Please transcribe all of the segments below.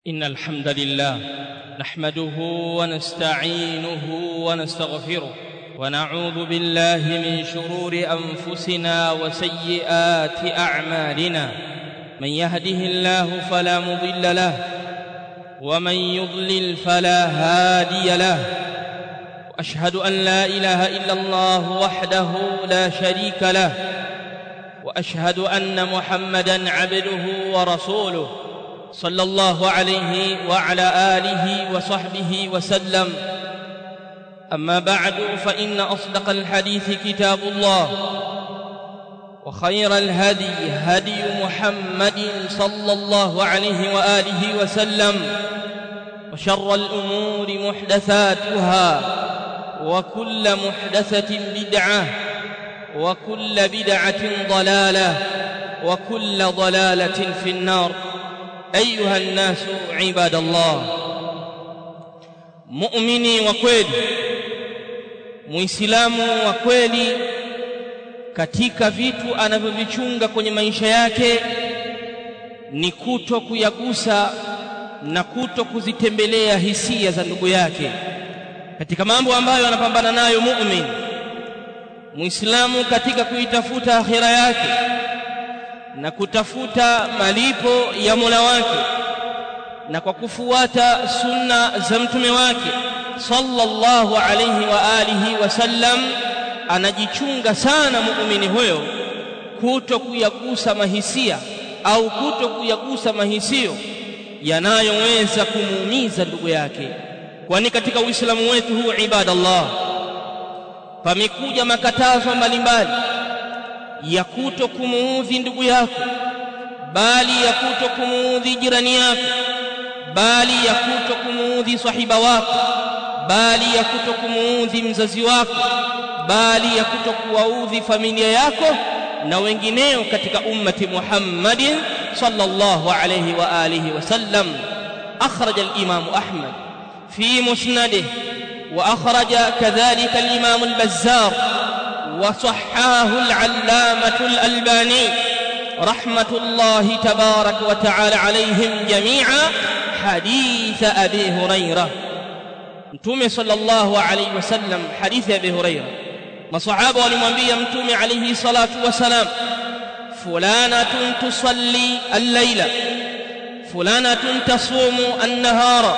إن الحمد لله نحمده ونستعينه ونستغفره ونعوذ بالله من شرور أنفسنا وسيئات أعمالنا من يهده الله فلا مضل له ومن يضلل فلا هادي له وأشهد أن لا إله إلا الله وحده لا شريك له وأشهد أن محمدا عبده ورسوله صلى الله عليه وعلى آله وصحبه وسلم أما بعد فإن أصدق الحديث كتاب الله وخير الهدي هدي محمد صلى الله عليه وآله وسلم وشر الأمور محدثاتها وكل محدثة بدعة وكل بدعة ضلالة وكل ضلالة في النار أيها الناس عباد الله muumini wa kweli muislamu wa kweli katika vitu anavyovichunga kwenye maisha yake ni kuto kuyagusa na kuto kuzitembelea hisia za ndugu yake katika mambo ambayo anapambana nayo muumini muislamu katika kuitafuta akhira yake na kutafuta malipo ya Mola wake na kwa kufuata sunna za mtume wake sallallahu alayhi wa alihi wasallam anajichunga sana muumini huyo kuto kuyagusa mahisia au kuto kuyagusa mahisio yanayoweza kumuumiza ndugu yake kwani katika uislamu wetu huu ibadallah pamekuja makatazo mbalimbali ya kuto kumuudhi ndugu yako bali ya kuto kumuudhi jirani yako bali ya kuto kumuudhi sahiba wako bali ya kuto kumuudhi mzazi wako bali ya kuto kuwaudhi familia yako na wengineo katika ummati Muhammadin sallallahu alayhi wa alihi wasallam akhraj al-imam Ahmad fi musnadih wa akhraja kadhalika al-imam al-Bazzar وصحاه العلامة الألباني رحمة الله تبارك وتعالى عليهم جميعا حديث أبي هريرة متومي صلى الله عليه وسلم حديث أبي هريرة مصحابة ولمنبي متومي عليه الصلاة والسلام فلانة تصلي الليلة فلانة تصوم النهار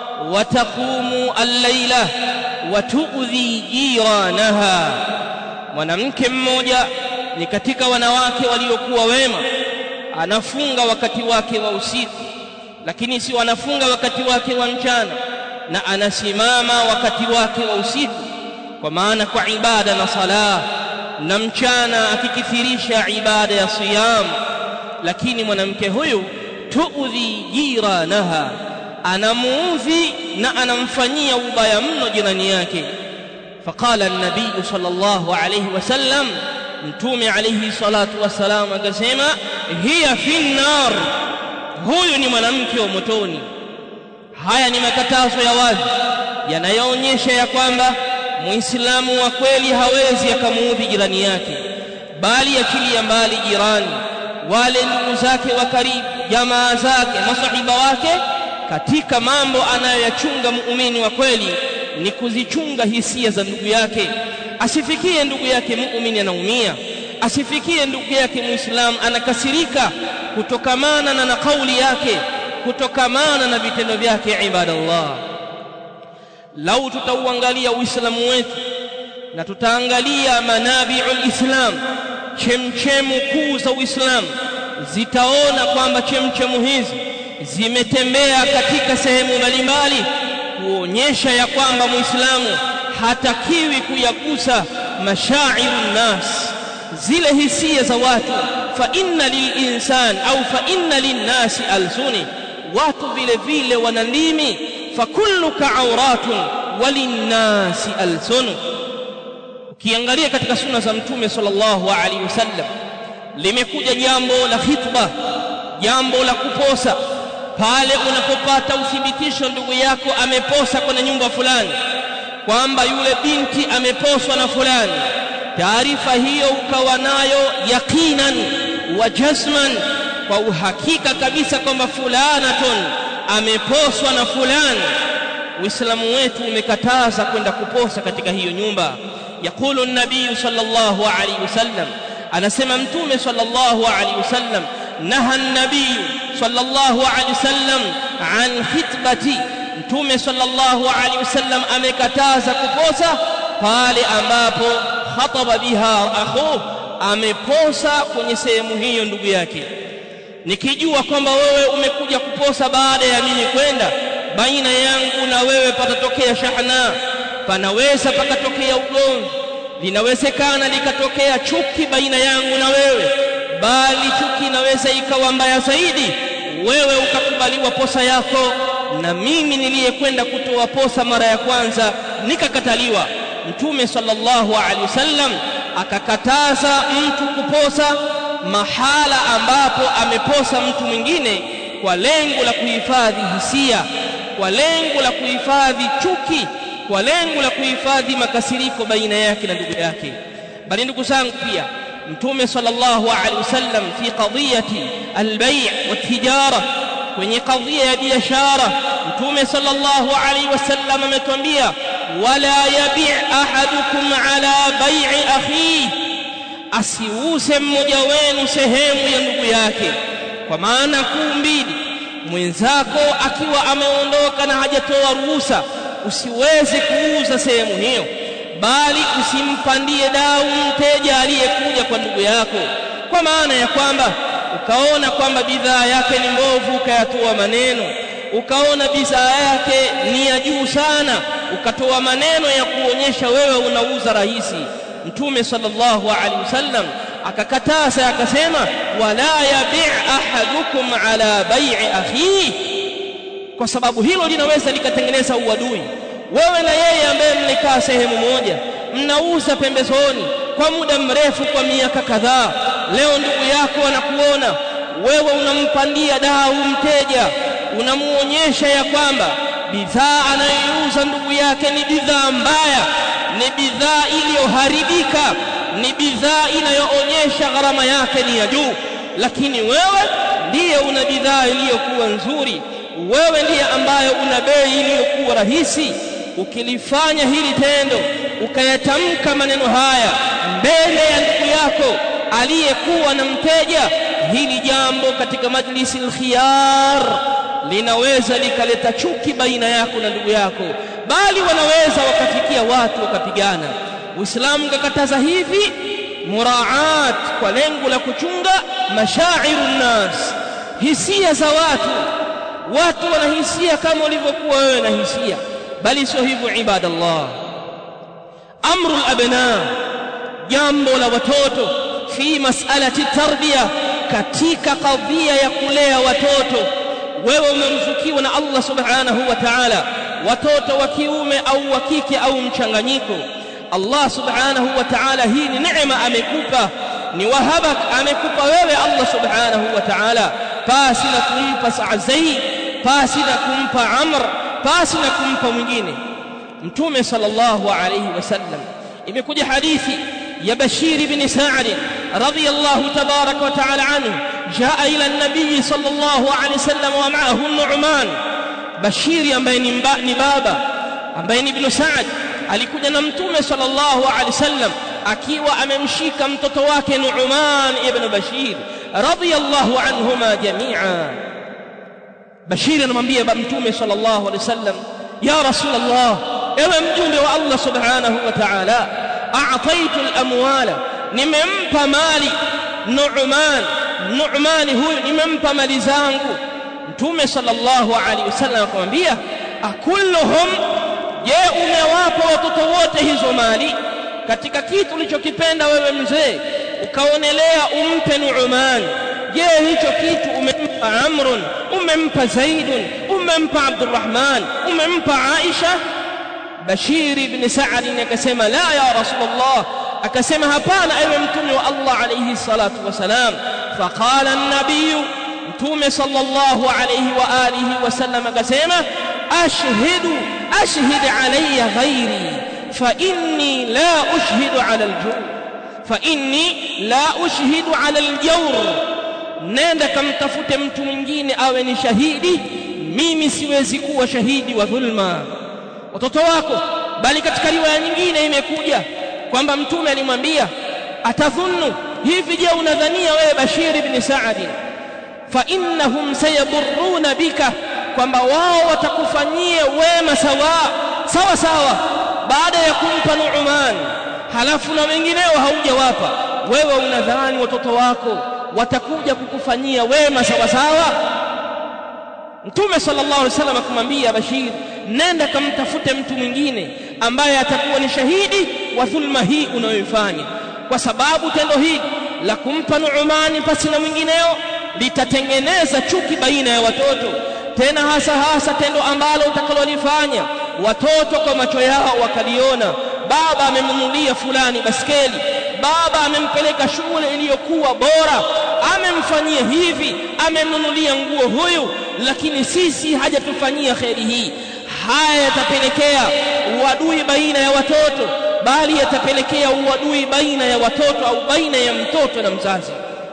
وتقوم الليلة وتؤذي جيرانها mwanamke mmoja ni katika wanawake waliokuwa wema anafunga wakati wake wa usiku lakini si anafunga wakati wake wa mchana na anasimama wakati wake wa usiku kwa maana kwa ibada na sala na mchana akikithirisha ibada ya siyam lakini mwanamke huyu tuudhi jiranaha anamuudhi na anamfanyia ubaya mno jirani yake فقال النبي صلى الله عليه وسلم متومي عليه الصلاة والسلام akasema hiya fi nar huyu ni mwanamke wa motoni haya ni makatazo ya wazi yanayoonyesha ya kwamba muislamu wa kweli hawezi akamuudhi jirani yake bali achilia mbali jirani wale ndugu zake wa karibu jamaa zake masahiba wake katika mambo anayoyachunga muumini wa kweli ni kuzichunga hisia za ndugu yake asifikie ndugu yake muumini anaumia asifikie ndugu yake muislamu anakasirika kutokamana na na kauli yake kutokamana na vitendo vyake ibadallah lau tutauangalia uislamu wetu na tutaangalia manabiul islam chemchemu kuu za uislamu zitaona kwamba chemchemu hizi zimetembea katika sehemu mbalimbali kuonyesha ya kwamba muislamu hatakiwi kuyagusa mashairu nas zile hisia za watu fa inna lilinsan au fa inna linnasi alsuni watu vile vile wana ndimi fa kulluka auratun walinnasi alsunu ukiangalia katika sunna za mtume sallallahu alaihi wasallam limekuja jambo la khitba jambo la kuposa pale unapopata uthibitisho ndugu yako ameposa kwenye nyumba fulani kwamba yule binti ameposwa na fulani taarifa hiyo ukawa nayo yaqinan wa jazman kwa uhakika kabisa kwamba fulanatun ameposwa na fulani uislamu wetu umekataza kwenda kuposa katika hiyo nyumba yaqulu an-nabiy sallallahu alayhi wasallam anasema mtume sallallahu alayhi wasallam naha an-nabiy sallallahu alayhi wasallam an khitbati mtume sallallahu alayhi wasallam amekataza kuposa pale ambapo khataba biha akhu ameposa kwenye sehemu hiyo ndugu yake nikijua kwamba wewe umekuja kuposa baada ya mimi kwenda baina yangu na wewe patatokea shahna panaweza pakatokea ugomvi linawezekana likatokea chuki baina yangu na wewe bali chuki inaweza ikawa mbaya zaidi wewe ukakubaliwa posa yako na mimi niliyekwenda kutoa posa mara ya kwanza nikakataliwa mtume sallallahu alaihi wasallam akakataza mtu kuposa mahala ambapo ameposa mtu mwingine kwa lengo la kuhifadhi hisia kwa lengo la kuhifadhi chuki kwa lengo la kuhifadhi makasiriko baina yake na ndugu yake bali ndugu zangu pia mtume sallallahu alaihi wasallam fi qadiyati albay' watijara kwenye kadhia ya biashara mtume sallallahu alaihi wasallam ametuambia wala yabi' ahadukum ala bai'i akhihi asiuze mmoja wenu sehemu ya ndugu yake kwa maana kuu mbili mwenzako akiwa ameondoka na hajatoa ruhusa usiweze kuuza sehemu hiyo bali usimpandie dau mteja aliyekuja kwa ndugu yako kwa maana ya kwamba ukaona kwamba bidhaa yake ni mbovu ukayatoa maneno ukaona bidhaa yake ni ya juu sana ukatoa maneno ya kuonyesha wewe unauza rahisi mtume sallallahu alaihi wasallam akakataza akasema wala yabi' ahadukum ala bai'i akhihi kwa sababu hilo linaweza likatengeneza uadui wewe na yeye ambaye mlikaa sehemu moja mnauza pembezoni kwa muda mrefu kwa miaka kadhaa leo ndugu yako anakuona wewe unampandia dau mteja unamuonyesha ya kwamba bidhaa anayoiuza ndugu yake ni bidhaa mbaya ni bidhaa iliyoharibika ni bidhaa inayoonyesha gharama yake ni ya juu lakini wewe ndiye una bidhaa iliyokuwa nzuri wewe ndiye ambaye una bei iliyokuwa rahisi ukilifanya hili tendo ukayatamka maneno haya mbele ya ndugu yako aliyekuwa na mteja hili jambo katika majlisi alkhiyar linaweza likaleta chuki baina yako na ndugu yako bali wanaweza wakafikia watu wakapigana uislamu kakataza hivi muraat kwa lengo la kuchunga mashairu nnas hisia za watu watu wanahisia kama ulivyokuwa wewe na hisia bali sio hivyo ibadallah amru alabna jambo la watoto fi mas'alati tarbiya katika kadhia ya kulea watoto wewe umeruzukiwa na Allah subhanahu wa ta'ala watoto wa kiume au wa kike au mchanganyiko Allah subhanahu wa ta'ala hii ni neema amekupa ni wahabak amekupa wewe Allah subhanahu wa ta'ala pasi na kumpa Sa'zai pasi na kumpa Amr pasi na kumpa mwingine Mtume sallallahu alayhi wasallam imekuja hadithi ya Bashir ibn Sa'd radiyallahu tabarak wa ta'ala anhu jaa ila an-nabiy sallallahu alayhi wasallam wa ma'ahu Nu'man Bashir ambaye ni baba ambaye ni ibn Sa'd alikuja na Mtume sallallahu alayhi wasallam akiwa amemshika mtoto wake Nu'man ibn Bashir radiyallahu anhuma jami'a Bashir anamwambia Mtume sallallahu alayhi wasallam ya Rasulullah ewe mjumbe wa Allah subhanahu wa ta'ala a'taitu al-amwala nimempa mali Nu'man Nu'man huyu nimempa mali zangu Mtume sallallahu alaihi wasallam akamwambia akulluhum je umewapa watoto wote hizo mali katika kitu ulichokipenda wewe mzee ukaonelea umpe Nu'man je hicho kitu umempa Amrun umempa Zaidun umempa Abdurrahman umempa Aisha Bashir ibn Sa'd akasema la ya Rasulullah akasema hapana ewe mtume wa Allah alayhi salatu wasalam faqala an-nabiy mtume sallallahu alayhi wa alihi wasallam akasema ashhidu ashhid alayya ghairi fa inni la ushhidu ala al-jawr fa inni la ushhidu ala al-jawr nenda kamtafute mtu mwingine awe ni shahidi mimi siwezi kuwa shahidi wa dhulma watoto wako bali katika riwaya nyingine imekuja kwamba mtume alimwambia atadhunnu hivi je unadhania wewe Bashir ibn Sa'd fa innahum sayadurruna bika kwamba wao watakufanyia wema sawa sawa sawa baada ya kumpa Nu'man halafu na wengineo haujawapa wewe unadhani watoto wako watakuja kukufanyia wema sawa sawa Mtume sallallahu alaihi wasallam akamwambia Bashir nenda kamtafute mtu mwingine ambaye atakuwa ni shahidi wa dhulma hii unayoifanya kwa sababu tendo hili la kumpa Nu'mani pasi na mwingineo litatengeneza chuki baina ya watoto tena hasa hasa tendo ambalo utakalolifanya watoto kwa macho yao wakaliona baba amemnunulia fulani baskeli baba amempeleka shule iliyokuwa bora amemfanyia hivi amemnunulia nguo huyu lakini sisi hajatufanyia kheri hii haya yatapelekea uadui baina ya watoto bali yatapelekea uadui baina ya watoto au baina ya mtoto na mzazi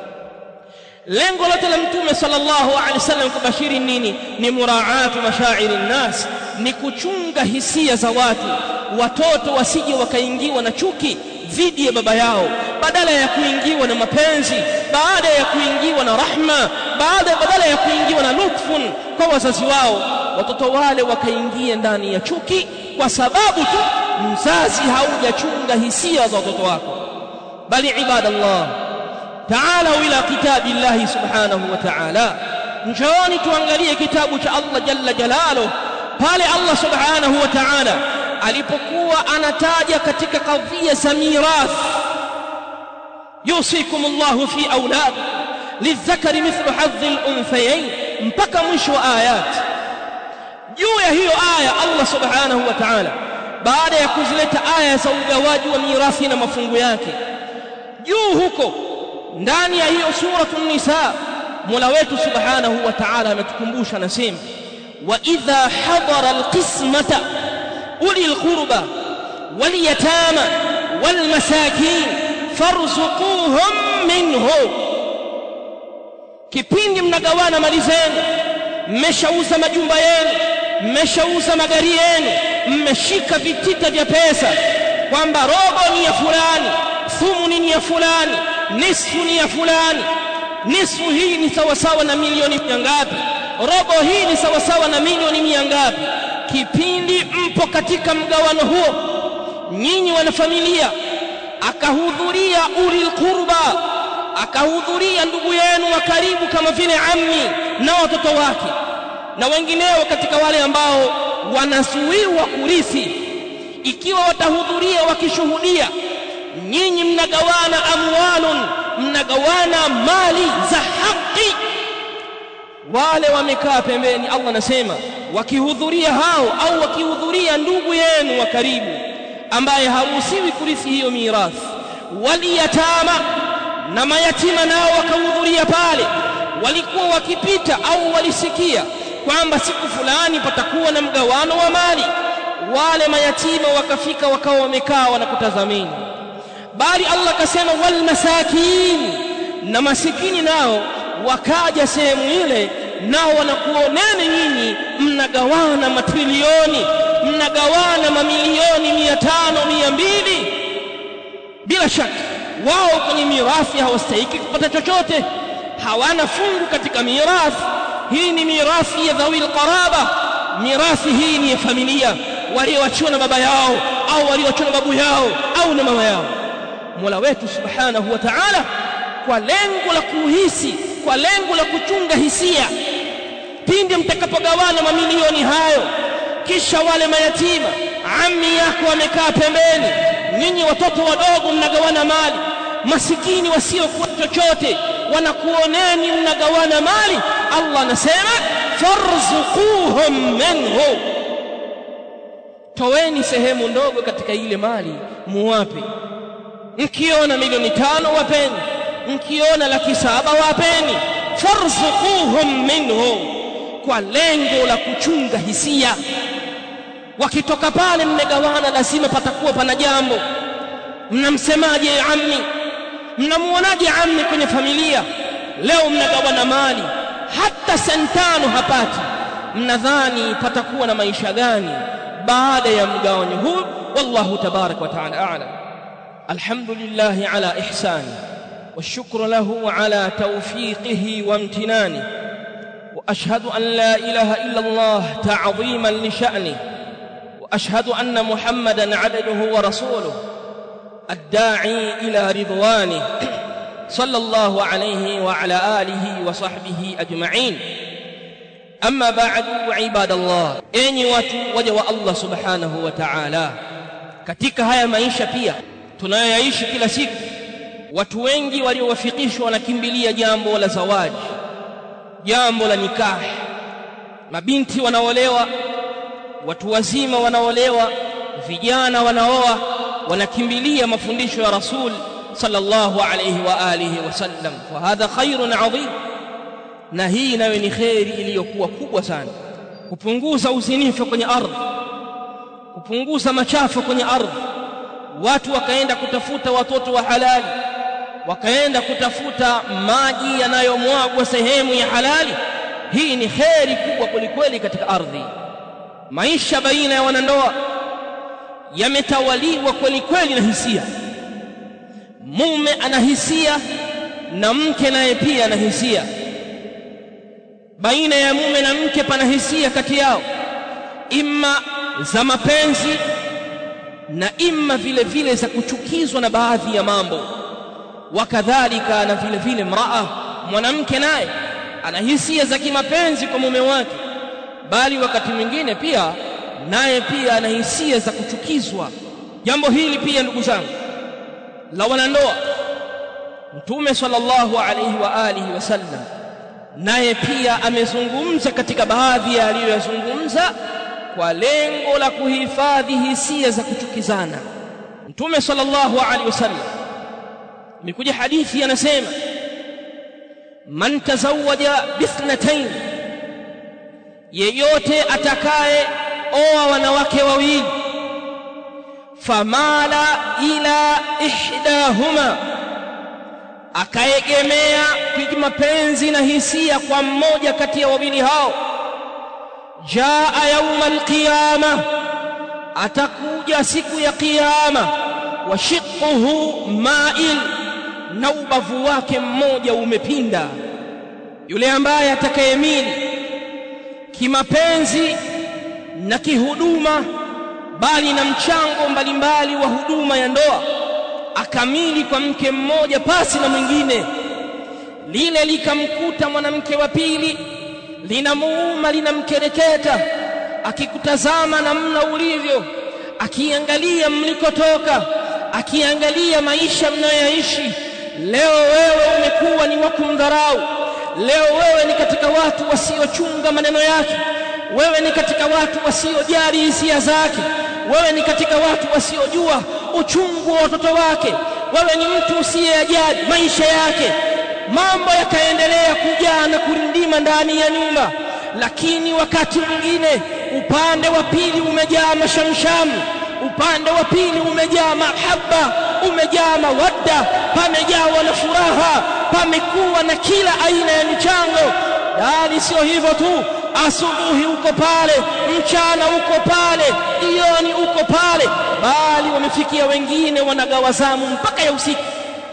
lengo lote la mtume sallallahu alaihi wasallam kubashiri nini ni muraatu mashairi nnas ni kuchunga hisia za watu watoto wasije wakaingiwa na chuki dhidi ya baba yao badala ya kuingiwa na mapenzi baada ya kuingiwa na rahma baada badala ya kuingiwa na lutfun kwa wazazi wao watoto wale wakaingia ndani ya chuki kwa sababu tu mzazi haujachunga hisia za watoto wako bali ibadallah تعالوا إلى كتاب الله سبحانه وتعالى njooni tuangalie kitabu cha Allah jalla jalaluhu pale Allah subhanahu wa ta'ala alipokuwa anataja katika kadhia za mirath yusikum Allah fi aulad lidhakari mithlu hadhi al-unthayayn mpaka mwisho wa ayat juu ya hiyo aya Allah subhanahu wa ta'ala baada ya kuzileta aya za ugawaji wa mirathi na mafungu yake juu huko ndani ya hiyo suratul nisa Mola wetu subhanahu wa ta'ala ametukumbusha anasema wa idha hadara alqismata uli alqurba wal yatama wal masakin farzuquhum minhu kipindi mnagawana mali zenu mmeshauza majumba yenu mmeshauza magari yenu mmeshika vitita vya pesa kwamba robo ni ya fulani thumuni ni ya fulani nisfu ni ya fulani nisfu hii ni sawasawa na milioni mia ngapi robo hii ni sawasawa na milioni mia ngapi kipindi mpo katika mgawano huo nyinyi wanafamilia akahudhuria ulil qurba akahudhuria ndugu yenu wa karibu kama vile ammi na watoto wake na wengineo katika wale ambao wanazuiwa kurithi ikiwa watahudhuria wakishuhudia nyinyi mnagawana amwalun mnagawana mali za haki wale wamekaa pembeni Allah anasema wakihudhuria hao au wakihudhuria ndugu yenu wa karibu ambaye haruhusiwi kurithi hiyo mirathi waliyatama na mayatima nao wakahudhuria pale walikuwa wakipita au walisikia kwamba siku fulani patakuwa na mgawano wa mali wale mayatima wakafika wakawa wamekaa wanakutazamini bali Allah akasema wal masakin na masikini nao wakaja sehemu ile nao wanakuoneni nyinyi mnagawana matrilioni mnagawana mamilioni mia tano mia mbili bila shaka wao kwenye mirathi hawastahiki kupata chochote hawana fungu katika mirathi hii ni mirathi ya dhawil qaraba mirathi hii ni ya familia walioachiwa na baba yao au walioachiwa na babu yao au na mama yao Mola wetu Subhanahu wa Ta'ala kwa lengo la kuhisi kwa lengo la kuchunga hisia pindi mtakapogawana mamilioni hayo kisha wale mayatima ammi yako wamekaa pembeni nyinyi watoto wadogo mnagawana mali masikini wasiokuwa chochote wanakuoneni mnagawana mali Allah anasema farzuquhum minhu toweni sehemu ndogo katika ile mali muwape mkiona milioni tano wapeni mkiona laki saba wapeni farzuquhum minhu kwa lengo la kuchunga hisia wakitoka pale mmegawana lazima patakuwa pana jambo mnamsemaje ammi mnamuonaje ammi kwenye familia leo mnagawana mali hata sentano hapati mnadhani patakuwa na maisha gani baada ya mgawanyo huu wallahu tabarak wa taala a'lam alhamdulillah ala ihsani والشكر له على توفيقه وامتنانه واشهد ان لا اله الا الله تعظيما لشانه واشهد ان محمدا عبده ورسوله الداعي الى رضوانه صلى الله عليه وعلى اله وصحبه اجمعين اما بعد عباد الله enyi watu waja wa Allah subhanahu wa ta'ala katika haya maisha pia tunayoyaishi kila siku watu wengi waliowafikishwa wanakimbilia jambo la zawaji jambo la nikahi mabinti wanaolewa watu wazima wanaolewa vijana wanaoa wanakimbilia mafundisho ya rasul sallallahu alayhi wa alihi wasallam wa hadha khairun adhim na hii nayo ni khairi iliyokuwa kubwa sana kupunguza uzinifu kwenye ardhi kupunguza machafu kwenye ardhi watu wakaenda kutafuta watoto wa halali wakaenda kutafuta maji yanayomwagwa sehemu ya halali hii ni kheri kubwa kwelikweli katika ardhi maisha baina ya wanandoa yametawaliwa kwelikweli na hisia mume ana hisia na mke naye pia ana hisia baina ya mume na mke pana hisia kati yao imma za mapenzi na imma vile vile za kuchukizwa na baadhi ya mambo wakadhalika na vile vile mraa mwanamke naye ana hisia za kimapenzi kwa mume wake bali wakati mwingine pia naye pia ana hisia za kuchukizwa jambo hili pia ndugu zangu la wanandoa mtume sallallahu alayhi wa alihi wasallam naye pia amezungumza katika baadhi ya aliyoyazungumza kwa lengo la kuhifadhi hisia za kuchukizana mtume sallallahu alaihi wasallam imekuja hadithi anasema man tazawaja bithnatayn yeyote atakaye oa wanawake wawili famala ila ihdahuma akaegemea kwa mapenzi na hisia kwa mmoja kati ya wawili hao jaa yauma alqiyama atakuja siku ya kiyama wa shiqquhu ma'il na ubavu wake mmoja umepinda yule ambaye atakayemili kimapenzi na kihuduma bali na mchango mbalimbali wa huduma ya ndoa akamili kwa mke mmoja pasi na mwingine lile likamkuta mwanamke wa pili linamuuma linamkereketa akikutazama namna ulivyo akiangalia mlikotoka akiangalia maisha mnayoishi leo wewe umekuwa ni wa kumdharau leo wewe ni katika watu wasiochunga maneno yake wewe ni katika watu wasiojali hisia zake wewe ni katika watu wasiojua uchungu wa watoto wake wewe ni mtu usiyejali maisha yake mambo yakaendelea kujaa na kurindima ndani ya nyumba lakini wakati mwingine upande wa pili umejaa mashamshamu upande wa pili umejaa mahaba umejaa mawadda pamejawa na furaha pamekuwa na kila aina ya michango bali sio hivyo tu asubuhi uko pale mchana uko pale jioni uko pale bali wamefikia wengine wanagawa zamu mpaka ya usiku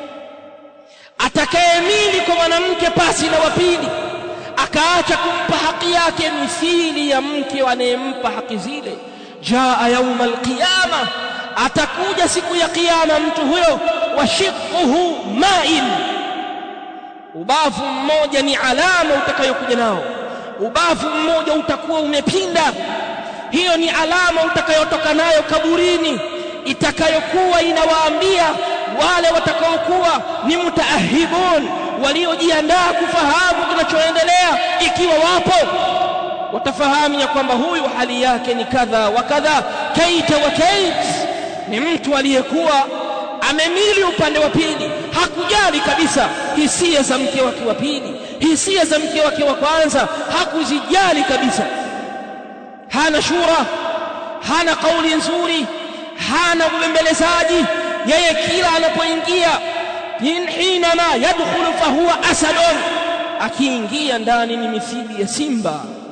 atakayemili kwa mwanamke pasi na wapili akaacha kumpa haki yake mithili ya mke anayempa haki zile jaa yauma alqiyama atakuja siku ya kiyama mtu huyo washiquhu ma'in ubavu mmoja ni alama utakayokuja nao ubavu mmoja utakuwa umepinda hiyo ni alama utakayotoka nayo kaburini itakayokuwa inawaambia wale watakaokuwa ni mutaahibun waliojiandaa kufahamu kinachoendelea ikiwa wapo watafahamu ya kwamba huyu hali yake ni kadha wa kadha kaita wa kait ni mtu aliyekuwa amemili upande wa pili hakujali kabisa hisia za mke wake wa pili hisia za mke wake wa kwanza hakuzijali kabisa hana shura hana kauli nzuri hana ubembelezaji yeye kila anapoingia hinama yadkhulu fahuwa asadun akiingia ndani ni mithili ya simba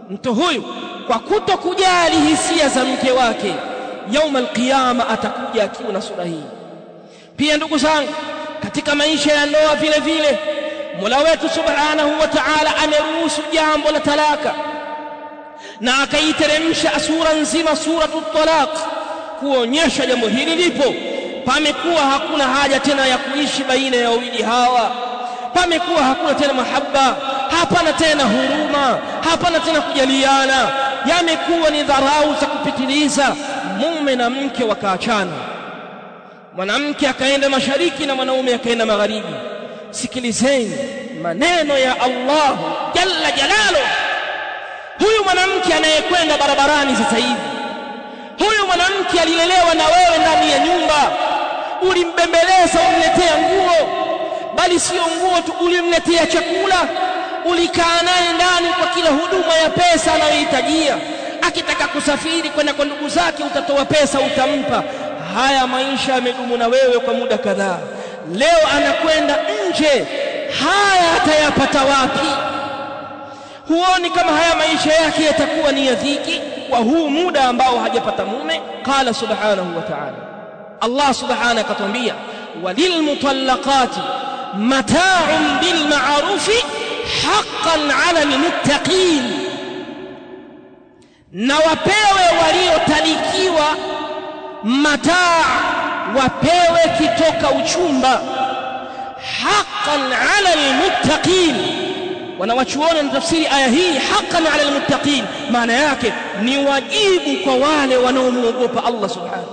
mtu huyu kwa kuto kujali hisia za mke wake yauma alqiyama atakuja akiwa na sura hii pia ndugu zangu katika maisha ya ndoa vile vile Mola wetu Subhanahu wa Ta'ala ameruhusu jambo la talaka na akaiteremsha sura nzima suratu talaq kuonyesha jambo hili lipo pamekuwa hakuna haja tena ya kuishi baina ya wawili hawa pamekuwa hakuna tena mahaba hapana tena huruma hapana tena kujaliana yamekuwa ni dharau za kupitiliza mume na mke wakaachana mwanamke akaenda mashariki na mwanaume akaenda magharibi sikilizeni maneno ya Allah jalla jalalu huyu mwanamke anayekwenda barabarani sasa hivi huyu mwanamke alilelewa na wewe ndani ya nyumba ulimbembeleza umletea nguo bali sio nguo tu ulimletea chakula ulikaa naye ndani kwa kila huduma ya pesa anayohitajia akitaka kusafiri kwenda kwa ndugu zake utatoa pesa utampa haya maisha yamedumu na wewe kwa muda kadhaa leo anakwenda nje haya atayapata wapi huoni kama haya maisha yake yatakuwa ni ya dhiki kwa huu muda ambao hajapata mume qala subhanahu wa ta'ala Allah subhanahu akatwambia walilmutallaqati mata'un bilma'rufi haqqan 'ala almuttaqin na wapewe waliotalikiwa mataa wapewe kitoka uchumba haqqan 'ala almuttaqin wanawachuoni na tafsiri aya hii haqqan 'ala almuttaqin maana yake ni wajibu kwa wale wanaomwogopa Allah subhanahu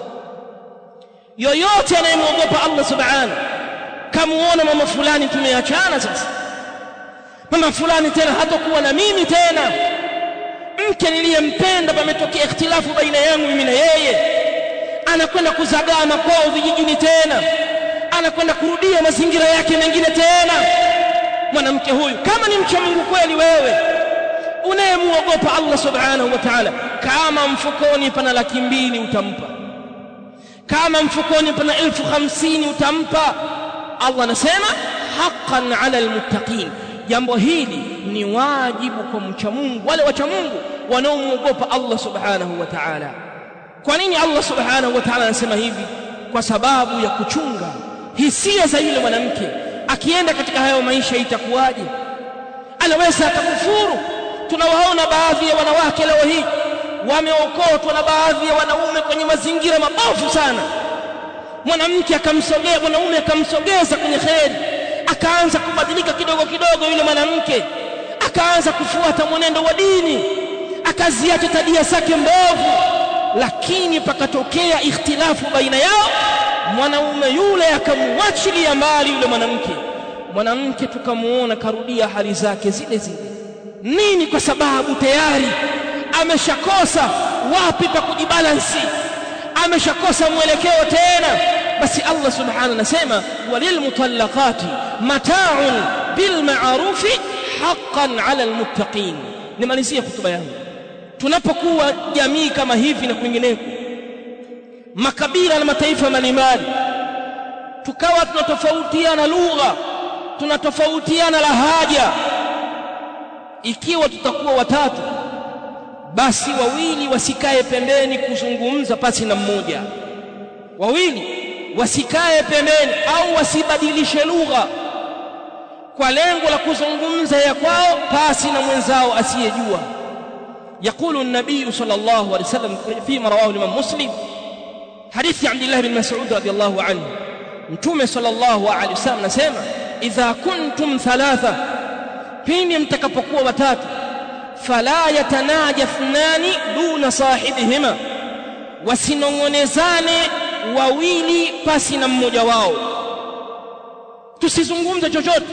yoyote anayemwogopa Allah subhanahu kamuona mama fulani tumeachana sasa mama fulani tena hatakuwa na mimi tena mke niliyempenda pametokea ikhtilafu baina yangu mimi na yeye anakwenda kuzagaa makwao vijijini tena anakwenda kurudia mazingira yake mengine tena mwanamke huyu kama ni mcha Mungu kweli wewe unayemuogopa Allah subhanahu wa ta'ala kama mfukoni pana laki mbili utampa kama mfukoni pana elfu hamsini utampa Allah anasema haqqan ala almuttaqin jambo hili ni wajibu kwa mcha Mungu wale wacha Mungu wanaomuogopa Allah subhanahu wa ta'ala kwa nini Allah subhanahu wa ta'ala anasema hivi kwa sababu ya kuchunga hisia za yule mwanamke akienda katika hayo maisha itakuwaje anaweza atakufuru tunawaona baadhi ya wanawake leo hii wameokotwa na baadhi ya wanaume kwenye mazingira mabovu sana mwanamke akamsogea mwanaume akamsogeza kwenye kheri akaanza kubadilika kidogo kidogo yule mwanamke akaanza kufuata mwenendo wa dini akaziacha tabia zake mbovu lakini pakatokea ikhtilafu baina yao mwanaume yule akamwachilia mbali yule mwanamke mwanamke tukamuona karudia hali zake zile zile nini kwa sababu tayari ameshakosa wapi pa kujibalansi ameshakosa mwelekeo tena basi Allah subhanahu anasema walilmutallaqati mata'un bilma'rufi haqqan 'ala almuttaqin nimalizie hotuba yangu tunapokuwa jamii kama hivi na kwingineko makabila na mataifa mbalimbali tukawa tunatofautiana lugha tunatofautiana lahaja ikiwa tutakuwa watatu basi wawili wasikae pembeni kuzungumza pasi na mmoja wawili wasikae pembeni au wasibadilishe lugha kwa lengo la kuzungumza ya kwao pasi na mwenzao asiyejua يقول النبي صلى الله عليه وسلم فيما رواه الإمام مسلم حديث عبد الله بن مسعود رضي الله عنه متومه صلى الله عليه وسلم نسمع إذا كنتم ثلاثة pindi mtakapokuwa watatu fala yatanaja ithnani duna sahibihima wasinong'onezane wawili pasi na mmoja wao tusizungumze chochote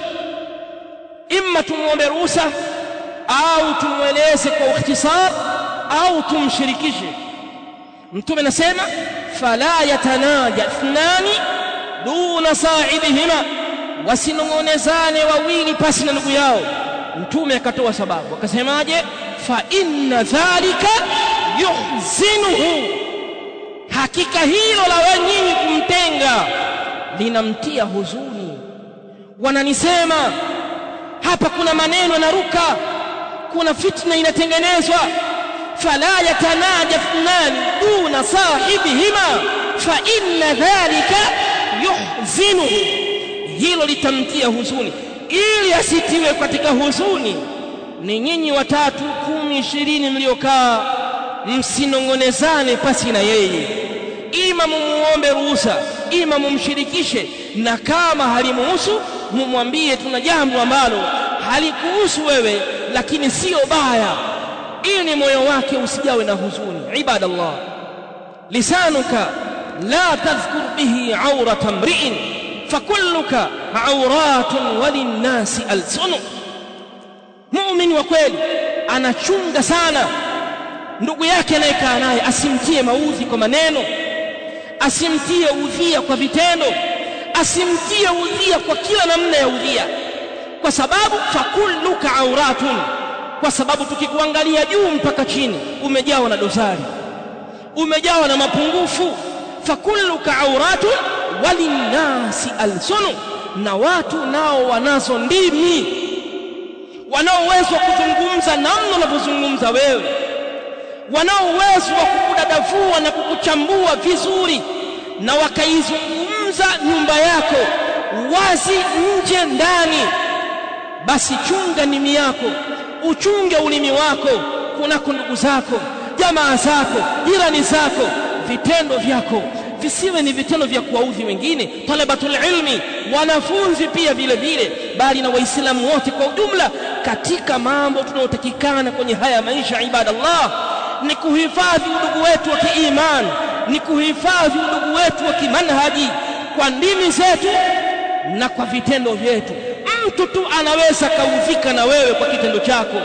imma tumwombe ruhusa au tumweleze kwa ikhtisar au tumshirikishe mtume anasema fala yatanaja ithnani duna sahibihima wasinong'onezane wawili pasi na ndugu yao mtume akatoa sababu akasemaje fa inna dhalika yuhzinuhu hakika hilo la wenyinyi kumtenga linamtia huzuni wananisema hapa kuna maneno yanaruka kuna fitna inatengenezwa fala yatanaja ithnani duna sahibihima fa inna dhalika yuhzinu hilo litamtia huzuni ili asitiwe katika huzuni ni nyinyi watatu kumi ishirini mliokaa msinongonezane pasi na yeye ima mumuombe ruhusa ima mumshirikishe na kama halimuhusu mumwambie tuna jambo ambalo halikuhusu wewe lakini sio baya ili moyo wake usijawe na huzuni ibadallah lisanuka la tadhkur bihi aurata mri'in fakulluka auratun walinnasi alsunu muumini wa kweli anachunga sana ndugu yake anayekaa naye asimtie maudhi kwa maneno asimtie udhia kwa vitendo asimtie udhia kwa kila namna ya udhia kwa sababu fakulluka auratun kwa sababu tukikuangalia juu mpaka chini umejawa na dosari umejawa na mapungufu fakulluka auratun walinnasi alsunu na watu nao wanazo ndimi wanao uwezo wa kuzungumza namna unavyozungumza wewe wanao uwezo wa kukudadavua na kukuchambua vizuri na wakaizungumza nyumba yako wazi nje ndani basi chunga nimi yako uchunge ulimi wako kunako ndugu zako jamaa zako jirani zako vitendo vyako visiwe ni vitendo vya kuwaudhi wengine talabatul ilmi wanafunzi pia vile vile bali na waislamu wote kwa ujumla katika mambo tunayotakikana kwenye haya maisha ibadallah ni kuhifadhi udugu wetu wa kiimani ni kuhifadhi udugu wetu wa kimanhaji kwa ndimi zetu na kwa vitendo vyetu mtu tu anaweza kaudhika na wewe kwa kitendo chako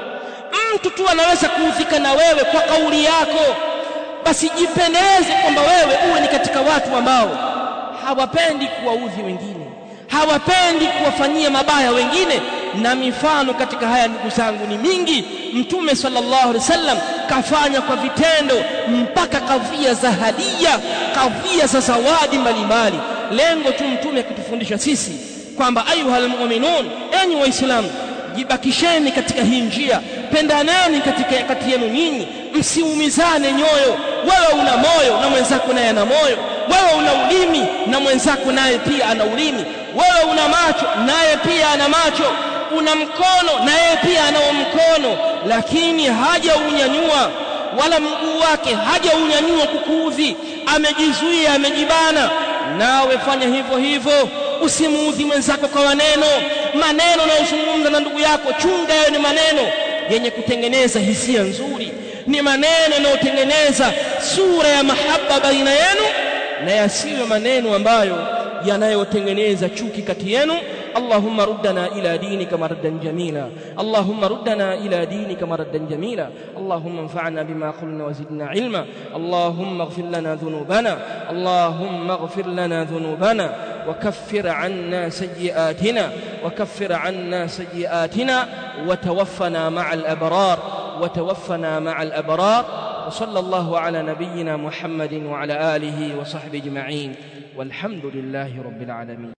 mtu tu anaweza kuudhika na wewe kwa kauli yako basi jipendeze kwamba wewe uwe ni katika watu ambao hawapendi kuwaudhi wengine hawapendi kuwafanyia mabaya wengine na mifano katika haya ndugu zangu ni mingi mtume sallallahu alaihi wasallam kafanya kwa vitendo mpaka kadhia za hadia kadhia za zawadi mbalimbali lengo tu mtume akitufundisha sisi kwamba ayuhal mu'minun enyi waislamu jibakisheni katika hii njia pendaneni katika kati yenu nyinyi msiumizane nyoyo wewe una moyo na mwenzako naye ana moyo wewe una ulimi na mwenzako naye pia ana ulimi wewe una macho naye pia ana macho una mkono naye pia anao mkono lakini hajaunyanyua wala mguu wake hajaunyanyua kukuudhi amejizuia amejibana nawe fanya hivyo hivyo usimuudhi mwenzako kwa maneno maneno unayozungumza na ndugu yako chunga yayo ni maneno yenye kutengeneza hisia nzuri ni maneno yanayotengeneza sura ya mahaba baina yenu na yasiwe maneno ambayo yanayotengeneza chuki kati yenu اللهم ردنا إلى دينك مردا جميلا اللهم ردنا إلى دينك مردا جميلا اللهم انفعنا بما قلنا وزدنا علما اللهم اغفر لنا ذنوبنا اللهم اغفر لنا ذنوبنا وكفر عنا سيئاتنا وكفر عنا سيئاتنا وتوفنا مع الأبرار وتوفنا مع الأبرار وصلى الله على نبينا محمد وعلى آله وصحبه أجمعين والحمد لله رب العالمين